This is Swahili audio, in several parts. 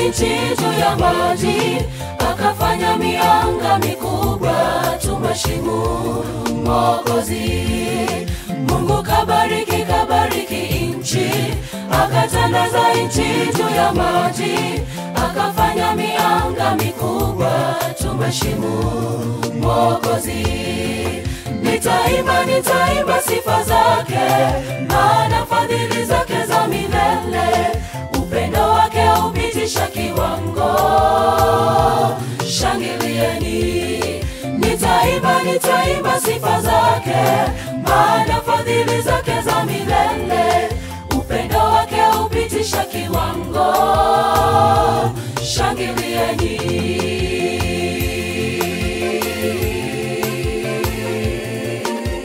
nchi juu ya maji, akafanya mianga mikubwa, tumheshimu Mwokozi. Mungu kabariki, kabariki nchi, akatandaza nchi juu ya maji, akafanya mianga mikubwa, tumheshimu Mwokozi. Nitaimba, nitaimba sifa zake, maana fadhili zake za milele, upendo wake upitisha kiwango. Shangilieni, nitaimba, nitaimba sifa zake, maana fadhili zake za milele, upendo wake upitisha kiwango. Shangilieni.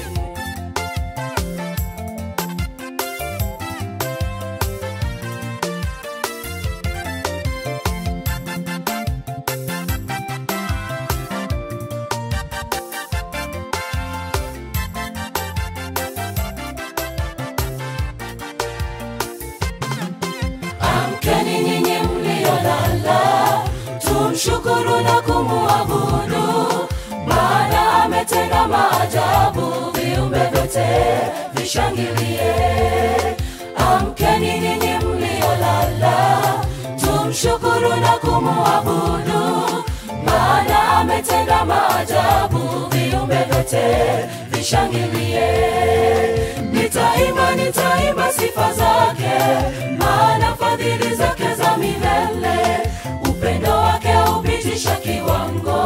Amkeni nyinyi mliolala, tumshukuru na kumuabudu, maana ametenda maajabu, viumbe vyote vishangilie. Amkeni nyinyi mliolala, tumshukuru na kumuabudu, maana ametenda maajabu, viumbe vyote vishangilie. Nitaimba, nitaimba sifa zake, maana fadhili zake za milele, upendo wake upitisha kiwango.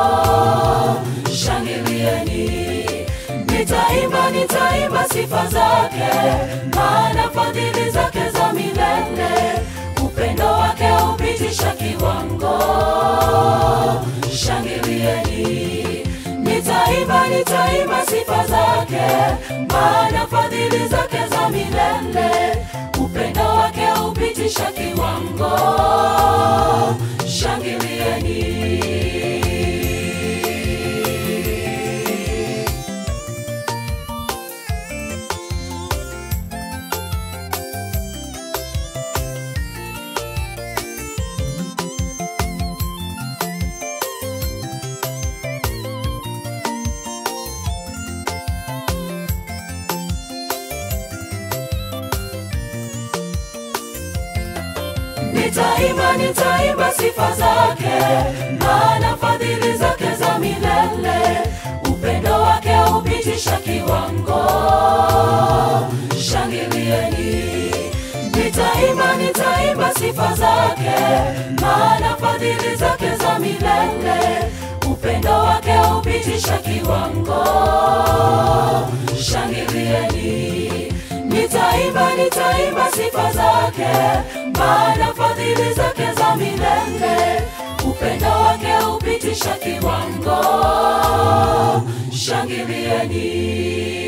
Shangilieni, nitaimba, nitaimba sifa zake, maana fadhili zake za milele, upendo wake upitisha kiwango. Shangilieni, nitaimba, nitaimba sifa zake, maana fadhili zake za milele, upendo wake upitisha kiwango. Shangilieni. Nitaimba, nitaimba sifa zake, maana fadhili zake za milele, upendo wake upitisha kiwango. Shangilieni, nitaimba, nitaimba sifa zake, maana fadhili zake za milele, upendo wake upitisha kiwango. Shangilieni, nitaimba, nitaimba sifa zake, maana fadhili zake za milele, upendo wake upitisha kiwango. Shangilieni.